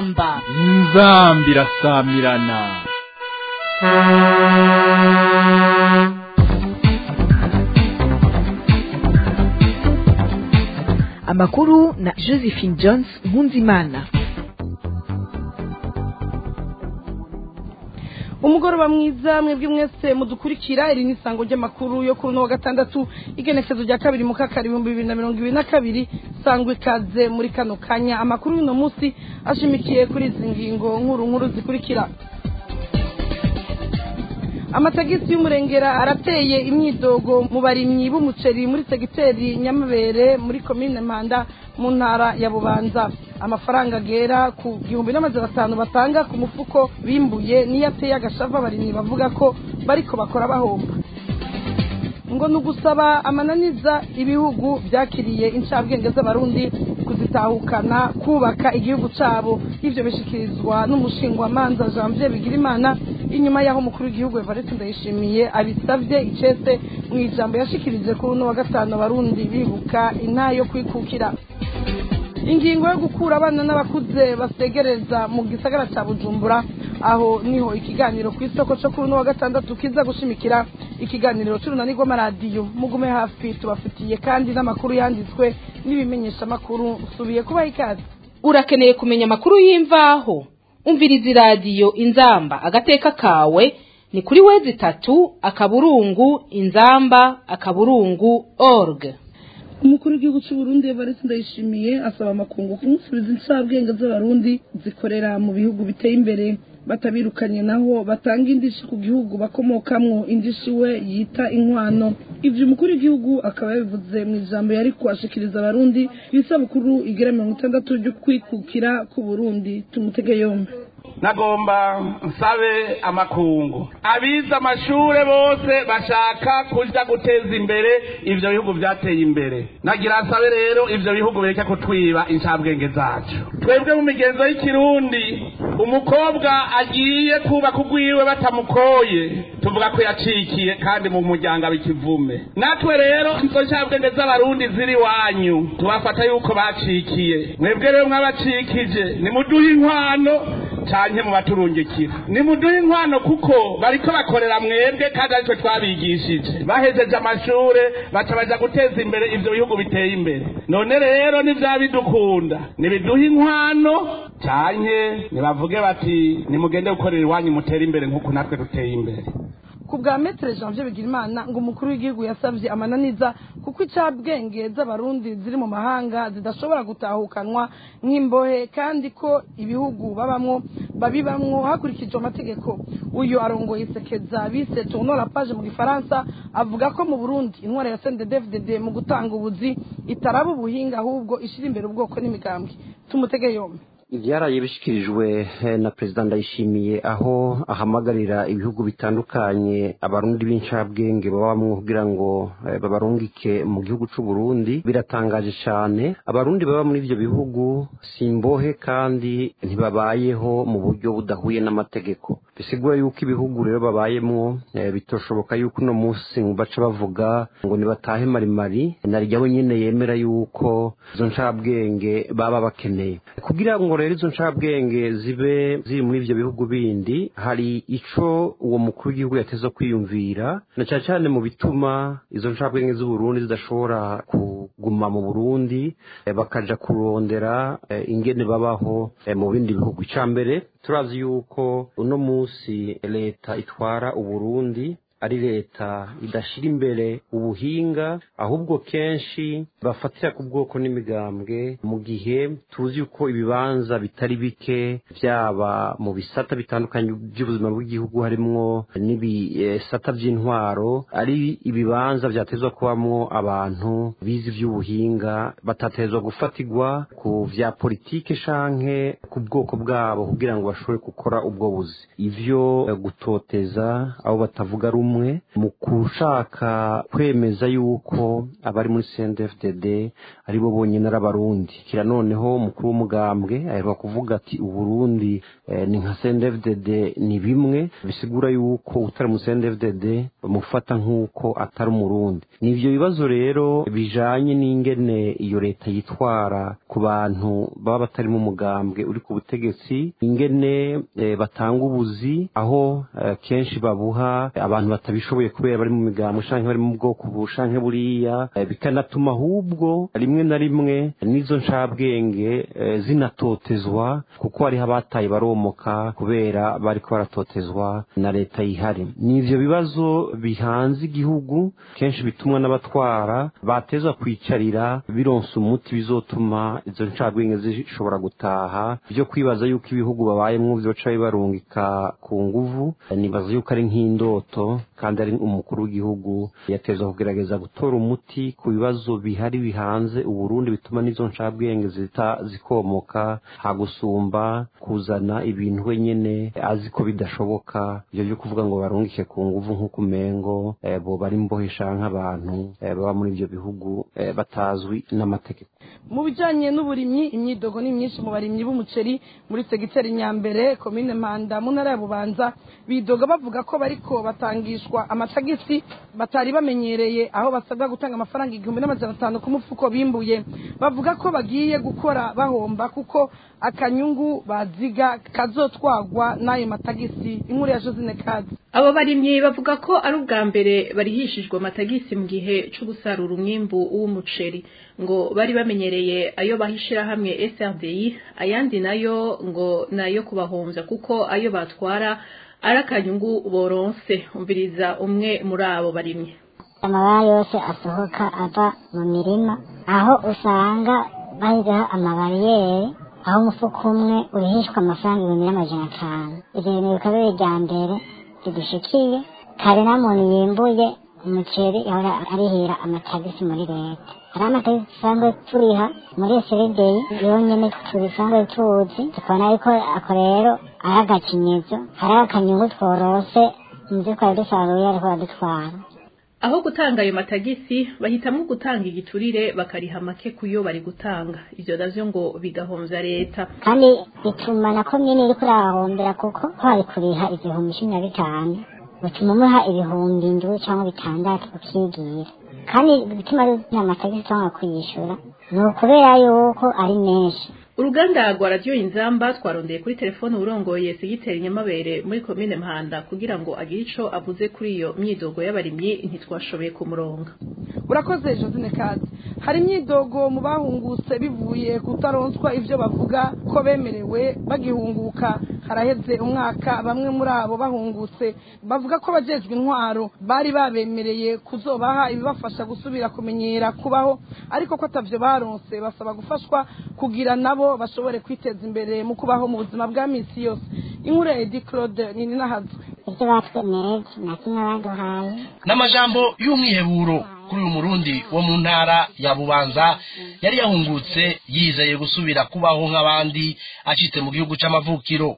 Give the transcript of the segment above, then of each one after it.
inzamba inzamba irasamirana amakuru na josephine jones nkunzimana umugoroba mwiza mwebwe mwese mudukurikira iri ni isango ry'amakuru yo kuri uno wa gatandatu igenekezo rya kabiri mu kakari ibihumbi bibiri na mirongo ibiri na kabiri sangwa ikaze muri kano kanya amakuru y'uno munsi ashimikiye kuri izi ngingo nkuru nkuru zikurikira amatagisi y'umurengera arateye imyidogo mu barimyi b'umuceri muri segiteri nyamabere muri komine mpanda mu ntara ya bubanza amafaranga agera ku gihumbi n'amajana atanu batanga ku mufuko bimbuye niyo ateye agashava abarimyi bavuga ko bariko bakora bahomba ngo ni ugusaba amananiza ibihugu byakiriye incabwenge z'abarundi kuzitahukana kubaka igihugu cyabo ibyo bishyikirizwa n'umushingwamanza janvier bigirimana inyuma y'aho umukuru w'igihugu evariste ndayishimiye abisabye icese mu ijambo yashikirije kuri uno wa gatanu abarundi bibuka intayo yo kwikukira ingingo yo gukura abana n'abakuze basegereza mu gisagara cya bujumbura aho niho ikiganiro ku isoko cyo kuri uno wa gatandatu kiza gushimikira ikiganiro cy'urunani rw'amaradiyo mugume hafi tubafitiye kandi n'amakuru yanditswe n'ibimenyeshamakuru usubiye kubaha ikaze urakeneye kumenya amakuru y'imvaho umviriza iradiyo inzamba agateka kawe ni kuri wezi itatu akaburungu inzamba akaburungu org umukuru w'igihugu cy'u Burundi Evariste Ndayishimiye asaba amakungu kumusubiza incabwenge z'abarundi zikorera mu bihugu biteye imbere batabirukanye naho batanga indishi ku gihugu bakomokamwo indishi we yita inkwano ivyo umukuru w'igihugu akaba yabivuze mu ijambo yari kuashikiriza abarundi isabukuru igera mirongo itandatu ryo kwikukira ku Burundi tumutege yombi nagomba nsabe amakungu abize amashure bose bashaka kuja guteza imbere ivyo bihugu vyateye imbere nagira nsabe rero ivyo bihugu bireke kutwiba incabwenge zacu twebwe mu migenzo y'ikirundi umukobwa agiye kubaka ugwiwe batamukoye tuvuga ko yacikiye kandi mu muryango abikivume natwe rero izo ncabwenge z'abarundi ziri wanyu tubafata yuko bacikiye mwebwe rero mwabacikije nimuduhe inkwano canke mu baturungikira nimuduhe inkwano kuko bariko bakorera mwebwe kandi aritwe twabigishije bahejeje amashure baca baja guteza imbere ivyo bihugu biteye imbere none rero nivyabidukunda nibiduhe inkwano canke nibavuge bati nimugende gukorera iwanyu mutere imbere nk'uko natwe duteye imbere ku bwa metere janvier bigirimana ngo umukuru w'igihugu yasabye amananiza kuko icabwenge z'abarundi ziri mu mahanga zidashobora gutahukanwa nk'imbohe kandi ko ibihugu babamwo babibamwo hakurikijwe amategeko uyu arongoye isekeza bise tournora page mu gifaransa avuga ko mu burundi intwara ya cndfdd mu gutanga ubuzi itaraba ubuhinga ahubwo ishira imbere ubwoko n'imigambwe tumutege yombi ibyaraye bishyikirijwe na perezida ndayishimiye aho ahamagarira ibihugu bitandukanye abarundi b'incabwenge babamwo kugira ngo babarungike mu gihugu cy'u Burundi biratangaje cyane abarundi baba muri ibyo bihugu si imbohe kandi ntibabayeho mu buryo budahuye n'amategeko bisigura yuko ibihugu rero babayemwo bitoshoboka yuko uno munsi baca bavuga ngo nibatahe marimari narijyaho nyine yemera yuko izo ncabwenge baba bakeneye kugira ngo rero izo ncabwenge zibe ziri muri ibyo bihugu bindi hari ico uwo mukuru w'igihugu yateze kwiyumvira na cyane cyane mu bituma izo ncabwenge z'uburundi zidashobora kuguma mu burundi bakaja kurondera ingene babaho mu bindi bihugu icya mbere turazi yuko uno munsi leta itwara uburundi ari leta idashyira imbere ubuhinga ahubwo kenshi bafatira ku bwoko n'imigambwe mu gihe tuzi yuko ibibanza bitari bike byaba mu bisata bitandukanye by'ubuzima bw'igihugu harimwo n'ibisata by'intwaro ari ibibanza byatezwa kubamo abantu bize iby'ubuhinga batatezwa gufatirwa ku bya politike shanke ku bwoko bwabo kugira ngo bashobore gukora ubwo buzi ivyo gutoteza abo batavuga rumwe bumwe mu gushaka kwemeza yuko abari muri CNDD-FDD ari bo bonyine ari abarundi kira noneho umukuru w'umugambwe aheruka kuvuga ati uburundi eh, ni nka CNDD-FDD ni bimwe bisigura yuko utari mu CNDD-FDD bamufata nk'uko atari umurundi ni ivyo bibazo rero bijanye n'ingene iyo leta yitwara ku bantu baba batari mu mugambwe uri ku butegetsi ingene eh, batanga ubuzi aho eh, kenshi babuha abantu batabishoboye kubera bari mu migambwe canke bari mu bwoko bu canke buriya eh, bikanatuma ahubwo rimwe na rimwe n'izo ncabwenge eh, zinatotezwa kuko hariho abataye baromoka kubera bariko baratotezwa na leta yihari ni ivyo bibazo bihanze igihugu kenshi bitumwa n'abatwara bateza kwicarira bironsa umuti bizotuma izo ncabwenge zishobora gutaha byo kwibaza yuko ibihugu babayemwo vyoca bibarungika ku nguvu nibaza yuko ari nk'indoto kandi ari umukuru w'igihugu yateza kugerageza gutora umuti ku bibazo bihari bihanze uburundi bituma n'izo ncabwenge zita zikomoka hagusumba kuzana ibintu wenyene azi ko bidashoboka ivyo vyo kuvuga ngo barungike ku nguvu nk'uko umengo eh, boba ari mbohesha nk'abantu eh, baba muri ivyo bihugu eh, batazwi n'amategeko mu bijyanye n'uburimyi imyidogo ni myinshi mu barimyi b'umuceri muri segiteri nyambere komine mpanda mu ntara ya bubanza bidoga bavuga ko bariko batangishwa amatagisi batari bamenyereye aho basabwa gutanga amafaranga igihumbi n'amajana atanu ku mufuko bimbuye bavuga ko bagiye gukora bahomba kuko akanyungu baziga kazotwagwa n'ayo matagisi inkuru ya josine kazi abo barimyi bavuga ko ari ubwa mbere barihishijwe amatagisi mu gihe cyo gusarura umwimbu w'umuceri ngo bari bamenyereye ayo bahishira hamwe SRDI ayandi nayo ngo nayo kubahomvya kuko ayo batwara ari akanyungu boronse umviriza umwe muri abo barimyi amabara yose asohoka ava mu mirima aho usanga bashyizeho amabariyeri aho umufuka umwe urihishwa amafaranga ibihumbi n'amajana atanu ibyo bintu bikaba biri irya mbere ridushikiye kare nta muntu yimbuye umuceri yahora arihira amatagisi muri leta hari amatagisi dusanzwe turiha muri seredeyi yonyine tubisanzwe tuzi tukabona yuko ako rero ari agakinyizo hari akanyungu tworose mu byo twari dusaruye ariko baradutwara aho gutanga ayo matagisi bahitamo gutanga igiturire bakariha make kuyo bari gutanga ivyo navyo ngo bigahomvya leta kandi bituma na komine iriko irahombera kuko twari kuriha igihumbi cumi na bitanu bituma umuha ibihumbi indwi cyangwa bitandatu ukigira kandi bituma ruzina amatagisi cyangwa kuyishura ni ukubera yuko ari menshi uruganda rwa radiyo inzamba twarondeye kuri telefone urongoye segiteri nyamabere muri komine mpanda kugira ngo agire ico avuze kuri iyo myidogo y'abarimyi ntitwashoboye kumuronga urakoze josine kazi hari imyidogo mu bahungutse bivuye kutaronswa ibyo bavuga ko bemerewe bagihunguka haraheze umwaka bamwe muri abo bahungutse bavuga ko abajejwe intwaro bari babemereye kuzobaha ibibafasha gusubira kumenyera kubaho ariko ko atavyo baronse basaba gufashwa kugira nabo bashobore kwiteza imbere mu kubaho mu buzima bwa misi yose inkuru ya edi claude ni ninahazwe ibyo batwemereye na kimwe baduhaye n'amajambo y'umwiheburo kuri uyu murundi wo mu ntara ya bubanza yari yahungutse yizeye gusubira kubaho nk'abandi acitse mu gihugu c'amavukiro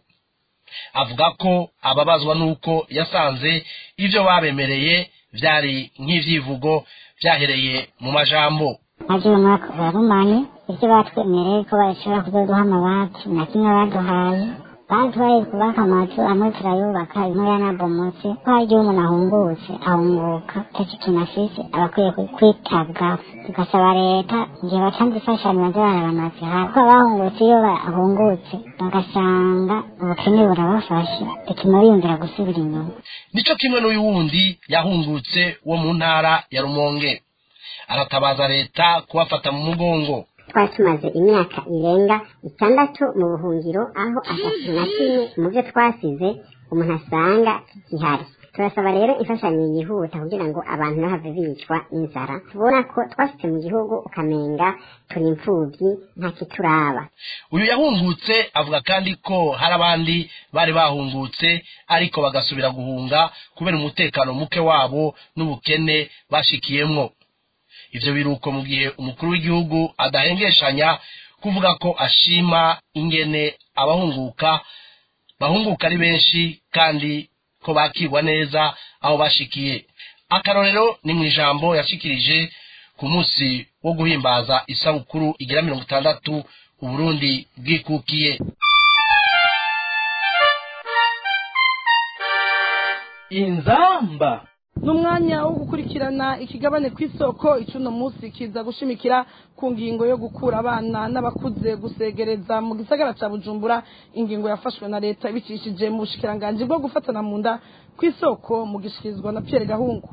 avuga ko ababazwa n'uko yasanze ibyo babemereye byari nk'ivyivugo byahereye mu majambo maze uyu mwaka urarumanye ibyo batwemereye ko bashobora kuzoduha amabati na kimwe baduhaye batwaye kubaka amazu amwe turayubaka imwe yanabomotse ko hari igihe umuntu ahungutse ahunguka icyo kintu afise aba akwiye kwitabwaho tugasaba leta igihe batanze imfashanyo baze barabamaze hafi ko abahungutse iyo bahungutse bagasanga ubukene burabafashe bituma biyumvira gusubira inyuma nico kimwe n'uyu wundi yahungutse wo mu ntara ya rumonge aratabaza leta kubafata mu mugongo twari tumaze imyaka irenga itandatu mu buhungiro aho atatu na kimwe mu byo twasize umuntu asanga gihari turasaba rero imfashanyo yihuta kugira ngo abantu ntahave bicwa n'inzara tubona ko twasitse mu gihugu ukamenga turi imfubyi nta kituraba uyu yahungutse avuga kandi ko hari abandi bari bahungutse ariko bagasubira guhunga kubera umutekano muke wabo n'ubukene bashikiyemwo ivyo biruko mu gihe umukuru w'igihugu adahengeshanya kuvuga ko ashima ingene abahunguka bahunguka ari benshi kandi ko bakirwa neza aho bashikiye akarorero ni mu ijambo yashikirije ku munsi wo guhimbaza isabukuru igira mirongo itandatu uburundi bwikukiye inzamba n'umwanya wo gukurikirana ikigabane ku isoko icuno munsi kiza gushimikira ku ngingo yo gukura abana n'abakuze gusegereza mu gisagara ca bujumbura ingingo yafashwe na leta ibicishije mu bushikiranganji bwo gufatana mu nda ku isoko mu gishikirizwa na pierre gahungu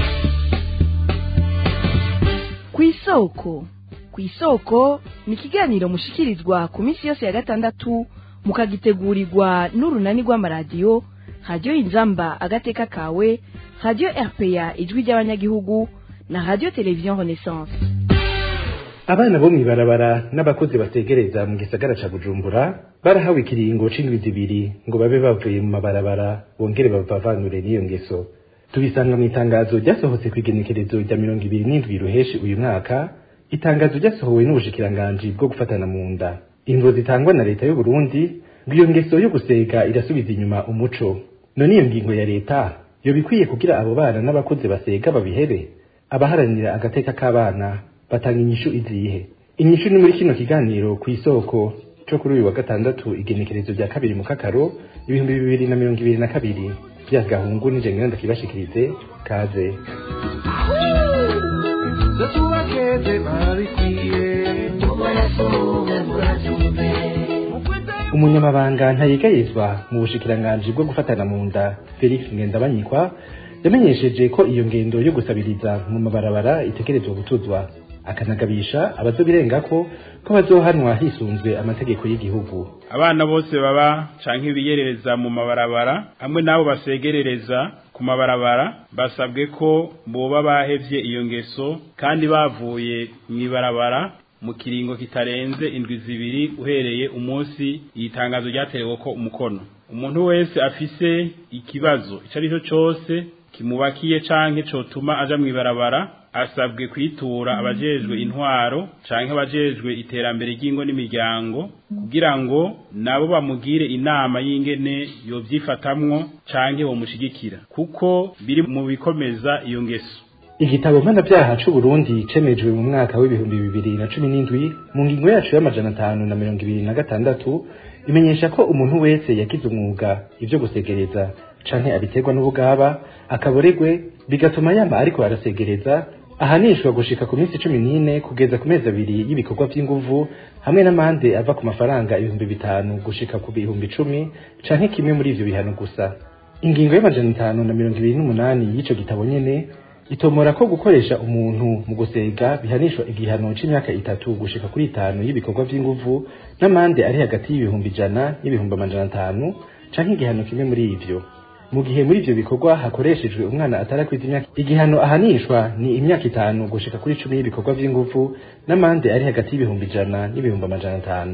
ku isoko ku isoko ni ikiganiro mushikirizwa ku minsi yose ya gatandatu mukagitegurirwa n'urunani rw'amaradiyo radiyo inzamba agateka kawe radiyo rpa ijwi ry'abanyagihugu na radiyo televiziyo renaissance abana bo mw'ibarabara n'abakozi bategereza mu gisagara ca bujumbura barahawe ikiringo c'indwi zibiri ngo babe bavuye mu mabarabara bongere babavanure n'iyo ngeso tubisanga mu itangazo ryasohotse kw'igenekerezo rya mirongo ibiri n'indwi ruheshi uyu mwaka itangazo ryasohowe n'ubushikiranganji bwo gufatana mu nda ingo zitangwa na leta y'u Burundi ngo iyo ngeso yo gusega irasubiza inyuma umuco none iyo ngingo ya leta yo bikwiye kugira abo bana n'abakuze basega babihebe abaharanira agateka k'abana batanga inyishu izihe inyishu ni muri kino kiganiro ku isoko co kuri uyu wa gatandatu igenekerezo rya kabiri mu kakaro ibihumbi bibiri na mirongo ibiri na kabiri vya gahungu nije ngenda ndakibashikirize kaze umunyamabanga ntayegayezwa mu bushikiranganji bwo gufatana mu nda felix ngendabanyikwa yamenyesheje ko iyo ngendo yo gusabiriza mu mabarabara itegerezwa gutuzwa akanagabisha abazobirengako ko bazohanwa hisunzwe amategeko y'igihugu abana bose baba canke biyerereza mu mabarabara hamwe n'abo basegerereza ku mabarabara basabwe ko boba bahevye iyo ngeso kandi bavuye mw'ibarabara mu kiringo kitarenze indwi zibiri uhereye umunsi iyi tangazo ryaterewe ko umukono umuntu wese afise ikibazo ico ari cyo cose kimubakiye canke cotuma aja mw'ibarabara asabwe kwitura abajejwe intwaro canke abajejwe iterambere ry'ingo n'imiryango kugira ngo nabo bamugire inama y'ingene yovyifatamwo canke bomushigikira kuko biri mu bikomeza iyo ngeso igitabo mpanabyaha c'u Burundi cemejwe mu mwaka w'ibihumbi bibiri na cumi n'indwi mu ngingo yacu y'amajana atanu na mirongo ibiri na gatandatu imenyesha ko umuntu wese yagize umwuga ivyo gusegereza canke abiterwa n'ubugaba akaboregwe bigatuma yama ariko arasegereza ahanishwa gushika ku minsi cumi n'ine kugeza ku mezi abiri y'ibikorwa vy'inguvu hamwe n'amande ava ku mafaranga ibihumbi bitanu gushika ku bihumbi icumi canke kimwe muri ivyo bihano gusa ingingo y'amajana atanu na mirongo ibiri n'umunani y'ico gitabo nyene itomora ko gukoresha umuntu mu gusega bihanishwa igihano c'imyaka itatu gushika kuri itanu y'ibikorwa vy'inguvu n'amande ari hagati y'ibihumbi ijana n'ibihumbi amajana atanu canke igihano kimwe muri ivyo mu gihe muri ivyo bikorwa hakoreshejwe umwana atarakwiza imyaka igihano ahanishwa ni imyaka itanu gushika kuri cumi y'ibikorwa vy'inguvu n'amande ari hagati y'ibihumbi ijana n'ibihumbi amajana atanu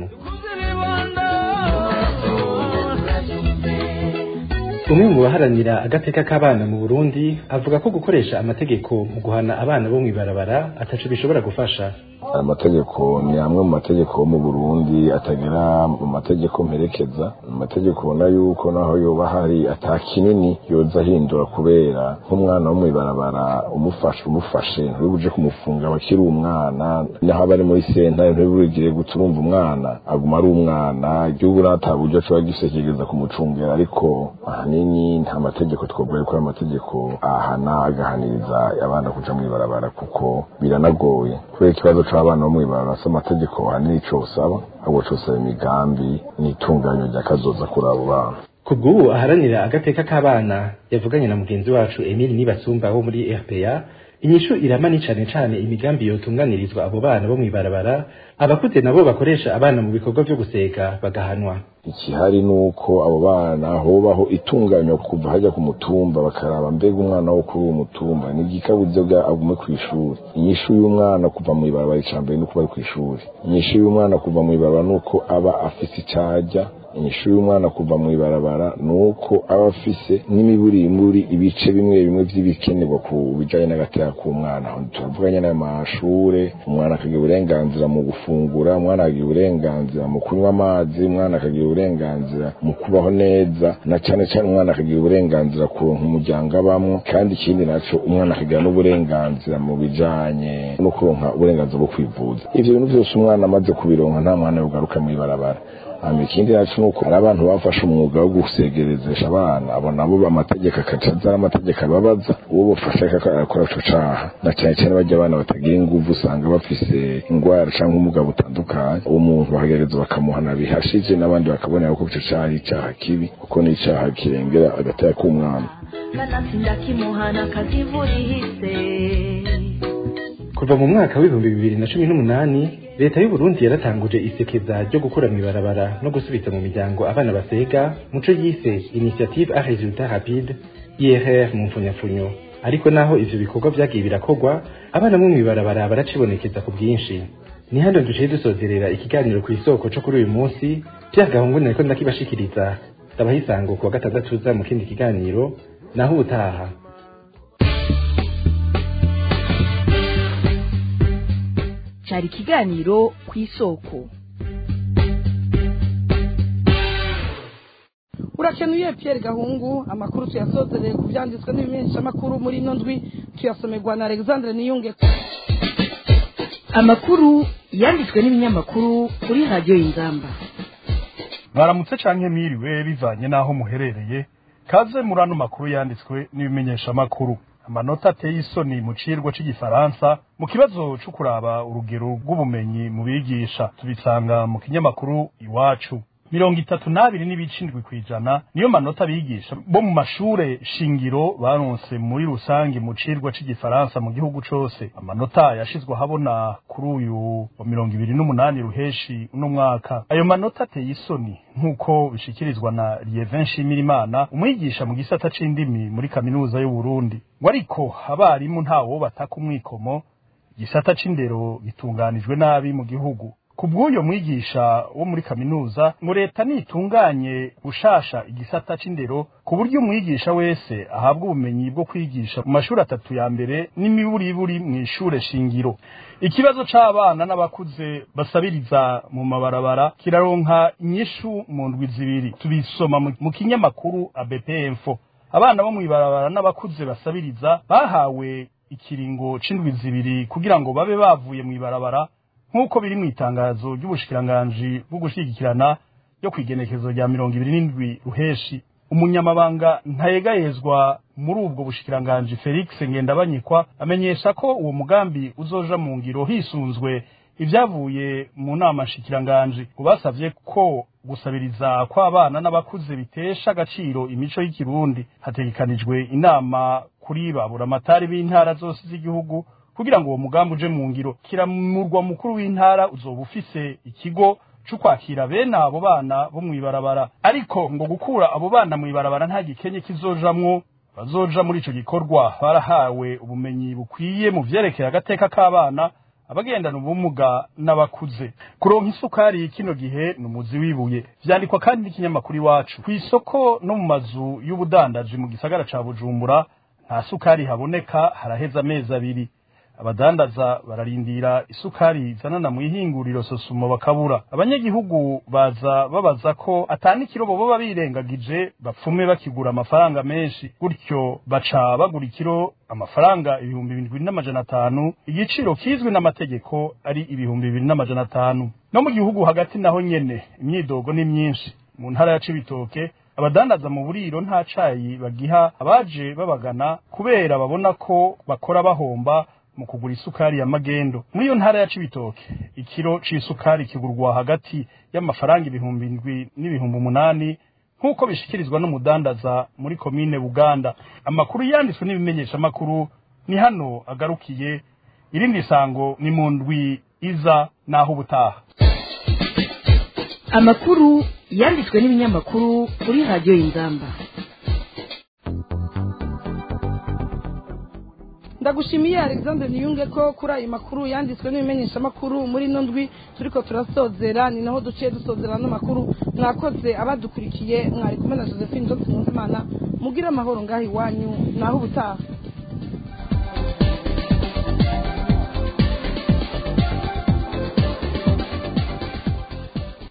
umwe mu baharanira agateka k'abana mu Burundi avuga ko gukoresha amategeko mu guhana abana bo mw'ibarabara ataco bishobora gufasha amategeko ni amwe mu mategeko yo mu Burundi atagera mu mategeko mperekeza amategeko ubona yuko naho yoba hari ata kinini yoza ahindura kubera nk'umwana wo mw'ibarabara umufashe umufashe ntibuje kumufunga abakiri umwana naho aba ari muri sentare ntibigire guta urumva umwana aguma ari umwana igihugu nta buryo ashobora gisekegeza kumucungera ariko ahanini nta mategeko twovuga yuko ari amategeko ahana agahaniriza abana kuja mw'ibarabara kuko biranagoye kubera ikibazo c'abana bo mw'ibarabara si amategeko ahanini ico usaba ahubwo cosaba imigambi n'itunganyo rya kazoza kuri abo bana kubw'ubu aharanira agateka k'abana yavuganye na mugenzi wacu Emile Nibasumba wo muri RPA inyishu iramani cane cane imigambi yotunganirizwa abo bana bo mw'ibarabara abakuze nabo bakoresha abana mu bikorwa vyo guseka bagahanwa ikihari nuko abo bana hobaho itunganywa kuva hajya ku mutumba bakaraba mbega umwana wo kuri uwo mutumba ni igikabuze bwa agume ku ishuri inyishu y'umwana kuva mu ibarabara icambere nuko bari ku ishuri inyishu y'umwana kuva mu ibarabara nuko aba afise icajya inyishu y'umwana kuva mu ibarabara ni uko aba afise n'imiburimburi ibice bimwe bimwe vy'ibikenerwa ku bijanye n'agateka k'umwana tuvuga nyene amashure umwana akagira uburenganzira mu gufungura umwana akagira uburenganzira mu kunywa amazi umwana akagira uburenganzira mu kubaho neza na cane cane umwana akagira uburenganzira kuronka umuryango abamwo kandi ikindi naco umwana akagira n'uburenganzira mu bijanye no kuronka uburenganzira bwo kwivuza ivyo bintu vyose umwana amaze kubironka nta mwana yogaruka mw'ibarabara hama ikindi naco nuko hari abantu bafashe umwuga wo gusegerezesha abana abo nabo amategeko akaca aza amategeko ababaza uwo bafashe akakora ico caha na cane cane barya abana batagira inguvu usanga bafise ingwara canke ubumuga butandukanye uwo muntu bakagereza bakamuhana bihashije n'abandi bakabonera ko ico caha ari icaha kibi kuko ni icaha kirengera agateka k'umwana kanatsinda kimuhana kazivurihise kuva mu mwaka w'ibihumbi bibiri na cumi n'umunani leta y'u Burundi yaratanguje isekeza ryo gukura mw'ibarabara no gusubiza mu miryango abana basega muco yise initiative a resultat rapide IRR mu mfunyafunyo ariko naho ivyo bikorwa vyagiye birakorwa abana bo mw'ibarabara baracibonekeza ku bwinshi ni hano duciye dusozerera ikiganiro ku isoko co kuri uyu munsi Pierre Gahungu nariko ndakibashikiriza ndabaha isango ku wa gatandatu uza mu kindi kiganiro naho ubutaha cyari ikiganiro ku isoko urakenuye Pierre Gahungu amakuru tuyasozereye ku byanditswe n'ibimenyeshamakuru muri ino ndwi tuyasomerwa na Alexandre Niyunge amakuru yanditswe n'ibinyamakuru kuri radiyo y'ingamba mwaramutse canke mwiriwe bivanye n'aho muherereye kaze muri ano makuru yanditswe n'ibimenyeshamakuru amanota ateye isoni mu cirwa c'igifaransa mu kibazo co kuraba urugero rw'ubumenyi mu bigisha tubisanga mu kinyamakuru iwacu mirongo itatu n'abiri n'ibice indwi kw'ijana niyo manota bigisha bo mu mashure shingiro baronse muri rusange mu cirwa c'igifaransa mu gihugu cose amanota yashizwe ahabona kuri uyu wa mirongo ibiri n'umunani ruheshi uno mwaka ayo manota ateye isoni nk'uko bishikirizwa na Lievin Nshimirimana umwigisha mu gisata c'indimi muri kaminuza y'u Burundi ngo ariko abarimu ntawo bataka umwikomo igisata c'indero gitunganijwe nabi mu gihugu kubw'uyo mwigisha wo muri kaminuza ngo leta nitunganye gushasha igisata c'indero ku buryo umwigisha wese ahabwa ubumenyi bwo kwigisha mu mashuri atatu ya mbere n'imiburiburi mu ishure shingiro ikibazo c'abana n'abakuze basabiriza mu mabarabara kiraronka inyishu mu ndwi zibiri tubisoma mu kinyamakuru ABP Info abana bo mw'ibarabara n'abakuze basabiriza bahawe ikiringo c'indwi zibiri kugira ngo babe bavuye mw'ibarabara nk'uko biri mu itangazo ry'ubushikiranganji bwo gushigikirana ryo kwigenekezo rya mirongo ibiri n'indwi ruheshi umunyamabanga ntayegayezwa muri ubwo bushikiranganji felix ngendabanyikwa amenyesha ko uwo mugambi uzoja mu ngiro hisunzwe ibyavuye mu nama nshikiranganji ngo basavye ko gusabiriza kw'abana n'abakuze bitesha agaciro imico y'ikirundi hategekanijwe inama kuri baburamatari b'intara zose z'igihugu kugira ngo uwo mugambi uje mu ngiro kiramurwa mukuru w'intara uzoba ufise ikigo cyo kwakira bene abo bana bo mw'ibarabara ariko ngo gukura abo bana mw'ibarabara nta gikenye kizojamwo bazoja muri ico gikorwa barahawe ubumenyi bukwiye mu vyerekeye agateka k'abana abagendana ubumuga n'abakuze kuronka isukari kino gihe ni umuzi wibuye vyandikwa kandi n'ikinyamakuru iwacu kw'isoko no mu mazu y'ubudandaji mu gisagara ca bujumbura nta sukari haboneka haraheze amezi abiri abadandaza bararindira isukari zanana mu ihinguriro sosumo bakabura abanyagihugu baza babaza ko atanikiro bo baba birengagije bapfume bakigura amafaranga menshi gutyo baca bagura ikiro amafaranga ibihumbi bibiri n'amajana atanu igiciro kizwi n'amategeko ari ibihumbi bibiri n'amajana atanu no mu gihugu hagati naho nyene imyidogo ni myinshi mu ntara ya cibitoke abadandaza mu buriro nta cayi bagiha abaje babagana kubera babona ko bakora bahomba mu kugura isukari ya magendo muri iyo ntara ya cibitoke ikiro c'isukari kigurwa hagati y'amafaranga ibihumbi indwi n'ibihumbi umunani nk'uko bishikirizwa n'umudandaza muri komine buganda amakuru yanditswe n'ibimenyesha amakuru ni hano agarukiye irindi sango ni mu ndwi iza n'aho ubutaha amakuru yanditswe n'ibinyamakuru kuri radiyo y'ingamba ndagushimiye alexandre niyunge ko kuri ayo makuru yanditswe n'ibimenyeshamakuru muri ino ndwi turiko turasozera ni naho duciye dusozera ano makuru mwakoze abadukurikiye mwari kumwe na josephine johnson muzimana mugire amahoro ngaho iwanyu naho ubutaha